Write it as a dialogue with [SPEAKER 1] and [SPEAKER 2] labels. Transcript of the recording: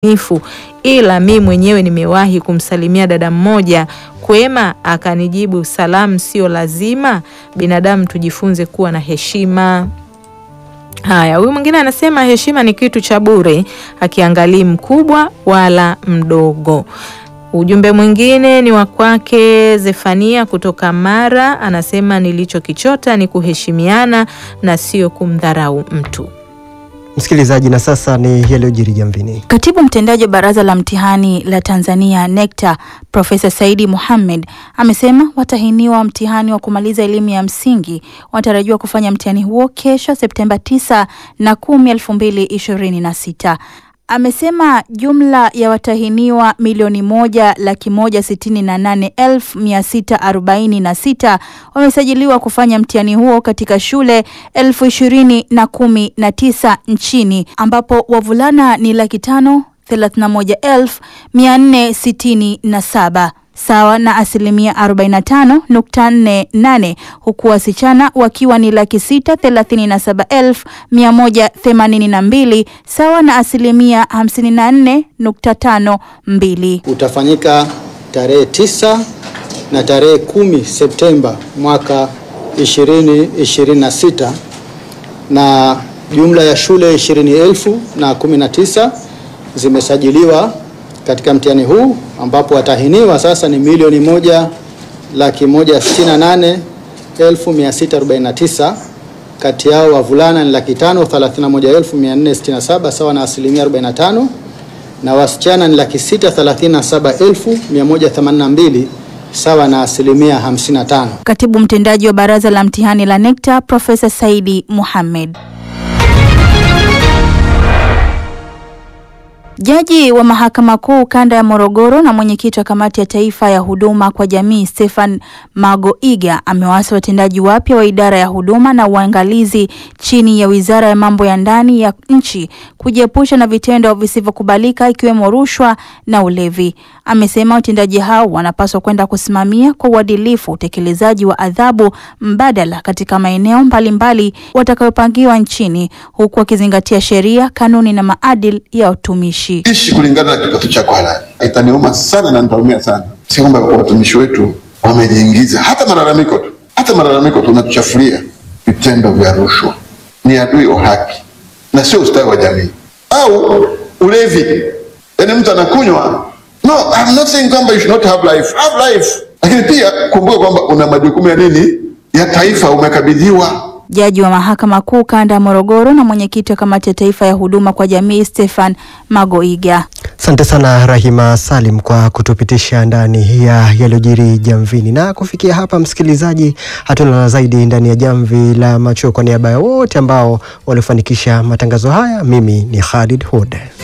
[SPEAKER 1] nifu, ila mi mwenyewe nimewahi kumsalimia dada mmoja kwema, akanijibu salamu sio lazima. Binadamu tujifunze kuwa na heshima. Haya, huyu mwingine anasema heshima ni kitu cha bure, akiangalii mkubwa wala mdogo. Ujumbe mwingine ni wa kwake Zefania kutoka Mara, anasema nilichokichota ni kuheshimiana na sio kumdharau mtu.
[SPEAKER 2] Msikilizaji, na sasa ni yaliyojiri jamvini.
[SPEAKER 3] Katibu mtendaji wa Baraza la Mtihani la Tanzania NECTA Profesa Saidi Mohamed amesema watahiniwa mtihani wa kumaliza elimu ya msingi wanatarajiwa kufanya mtihani huo kesho Septemba 9 na 10, 2026. Amesema jumla ya watahiniwa milioni moja laki moja sitini na nane elfu mia sita arobaini na sita wamesajiliwa kufanya mtihani huo katika shule elfu ishirini na kumi na tisa nchini ambapo wavulana ni laki tano thelathini na moja elfu mia nne sitini na saba sawa na asilimia 45.48 huku wasichana wakiwa ni laki sita thelathini na saba elfu mia moja themanini na mbili sawa na asilimia 54.52.
[SPEAKER 4] utafanyika tarehe tisa na tarehe kumi Septemba mwaka 2026 na jumla ya shule ishirini elfu na kumi na tisa zimesajiliwa katika mtihani huu ambapo watahiniwa sasa ni milioni moja laki moja sitini na nane elfu mia sita arobaini na tisa. Kati yao wavulana ni laki tano thelathini na moja elfu mia nne sitini na saba sawa na asilimia 45 na wasichana ni laki sita thelathini na saba elfu mia moja themanini na mbili sawa na asilimia 55.
[SPEAKER 3] Katibu mtendaji wa Baraza la Mtihani la NECTA Profesa Saidi Mohamed. Jaji wa Mahakama Kuu Kanda ya Morogoro na mwenyekiti wa Kamati ya Taifa ya Huduma kwa Jamii Stefan Magoiga amewaasa watendaji wapya wa idara ya huduma na uangalizi chini ya Wizara ya Mambo ya Ndani ya nchi kujiepusha na vitendo visivyokubalika ikiwemo rushwa na ulevi. Amesema watendaji hao wanapaswa kwenda kusimamia kwa uadilifu utekelezaji wa adhabu mbadala katika maeneo mbalimbali watakayopangiwa nchini huku wakizingatia sheria, kanuni na maadili ya utumishi.
[SPEAKER 5] ishi kulingana na kipato chako halali. Itaniuma sana na nitaumia sana, si kwamba watumishi wetu wamejiingiza, hata malalamiko tu, hata malalamiko tu natuchafulia vitendo vya rushwa. Ni adui wa haki na sio ustawi wa jamii. Au ulevi, yaani mtu anakunywa. No, I'm not saying kwamba you should not have life, have life, lakini pia kumbuka kwamba una majukumu ya nini, ya taifa umekabidhiwa.
[SPEAKER 3] Jaji wa Mahakama Kuu Kanda ya Morogoro na mwenyekiti wa Kamati ya Taifa ya Huduma kwa Jamii Stefan Magoiga.
[SPEAKER 2] Asante sana Rahima Salim kwa kutupitisha ndani ya yaliyojiri jamvini. Na kufikia hapa, msikilizaji, hatuna la zaidi ndani ya jamvi la macho. Kwa niaba ya wote ambao walifanikisha matangazo haya, mimi ni Khalid Hude.